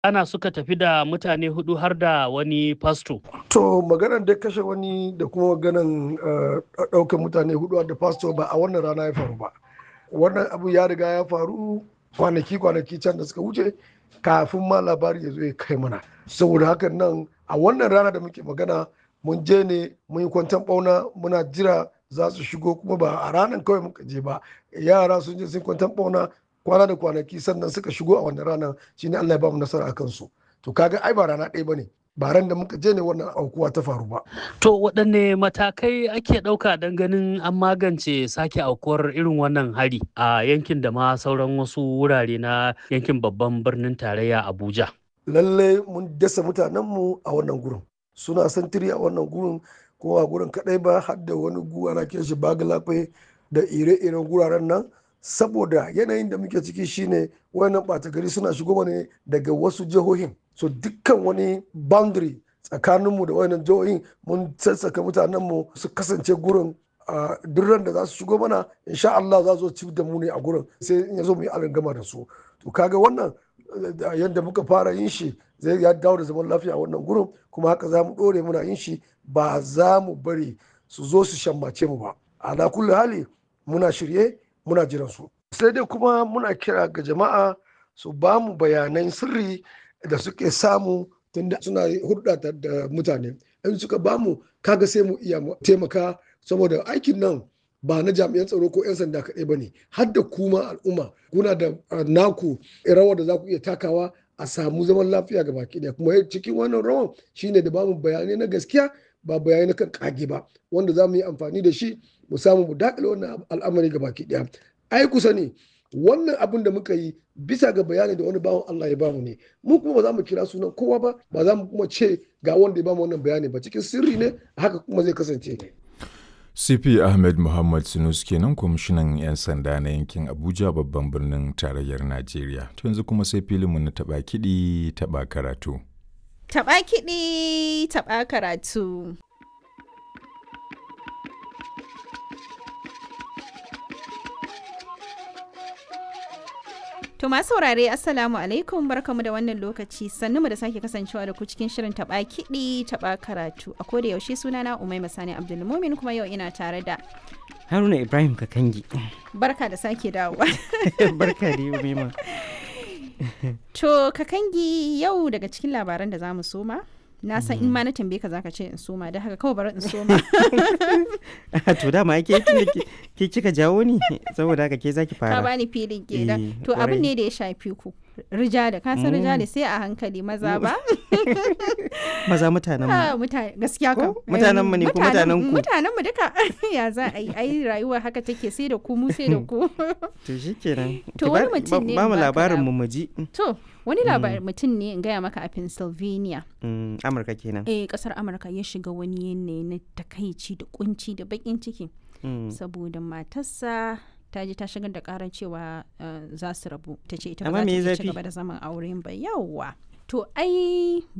ana suka tafi da mutane hudu har da wani fasto. To maganar da kashe wani da kuma maganar ɗaukar mutane hudu da fasto ba a wannan rana ya faru ba. Wannan abu ya riga ya faru kwanaki kwanaki can da suka wuce kafin ma labari ya zo ya kai mana. Saboda hakan nan a wannan rana da muke magana mun je ne mun yi kwantan bauna muna jira za su shigo kuma ba a ranar kawai muka je ba yara sun je sun kwantan bauna kwana da kwanaki sannan suka shigo a wannan ranar shine Allah ya ba mu nasara a kansu to kaga ai ba rana ɗaya bane ba ran da muka je ne wannan aukuwa ta faru ba To waɗanne matakai ake ɗauka don ganin an magance sake aukuwar irin wannan hari a yankin da ma sauran wasu wurare na yankin babban birnin tarayya Abuja. lalle mun dasa mutanenmu a wannan gurin suna santiri a wannan gurin ko a gurin kadai ba har da wani gu ana kiran shi bagalafe da ire-iren guraren nan saboda yanayin da muke ciki shine wayannan ɓata gari suna shigo ne daga wasu jihohin so dukkan wani boundary tsakaninmu da wayannan jihohin mun sassaka mutanenmu su kasance gurin a duk ran da za su shigo mana insha Allah za su ci da mu ne a gurin sai in ya zo mu yi gama da su to kaga wannan yadda muka fara yin shi zai ya dawo da zaman lafiya a wannan gurin kuma haka za mu ɗore muna yin shi ba za mu bari su zo su shammace mu ba ala kulli hali muna shirye muna jiran su sai dai kuma muna kira ga jama'a su ba mu bayanan sirri da suke samu tunda suna hulɗa da mutane in suka ba mu kaga sai mu iya taimaka saboda aikin nan ba na jami'an tsaro ko 'yan sanda kaɗai ba ne har da kuma al'umma kuna da naku rawar da za ku iya takawa a samu zaman lafiya ga baki ɗaya kuma cikin wannan rawan shine da bamu bayanai na gaskiya ba bayanai na kan kage ba wanda za mu yi amfani da shi mu samu mu dakile wannan al'amari ga baki ɗaya ai kusa ne wannan abin da muka yi bisa ga bayani da wani bawan Allah ya bamu ne mu kuma ba za mu kira sunan kowa ba ba za mu kuma ce ga wanda ya bamu wannan bayani ba cikin sirri ne haka kuma zai kasance CP Ahmed Muhammad Sinus kenan kwamishinan 'yan sanda na yankin Abuja babban birnin tarayyar Najeriya. To yanzu kuma sai filinmu na taɓa kiɗi taɓa karatu. Taɓa kiɗi taɓa karatu. To masu saurare Assalamu alaikum barkamu da wannan lokaci sannu mu da sake kasancewa da ku cikin shirin taba kiɗi taba karatu a koda yaushe sunana Umaima Sani Abdulmumin kuma yau ina tare da Haruna Ibrahim Kakangi. Barka da sake dawowa. Barka da Umaima. To Kakangi yau daga cikin labaran da zamu soma na san in ma na tambaye ka zaka ce in soma da haka kawai bari in soma to dama ke ke kika jawo ni saboda haka ke zaki fara ka bani filin kenan to abin ne da ya shafi ku rijali ka san rijali sai a hankali maza ba maza mutanen mu mutane gaskiya ka mutanen mu ne ko mutanen ku mutanen mu duka ya za a yi ai rayuwa haka take sai da ku mu sai da ku to shikenan to wani mutum ne ba mu labarin mu muji to wani labarin mutum ne in gaya maka a Pennsylvania Amurka kenan eh kasar Amurka ya shiga wani yanayi na takaici da kunci da bakin ciki saboda matarsa ta je ta shigar da karar cewa za su rabu ta ce ita ba za ta ci gaba da zaman auren ba yawwa to ai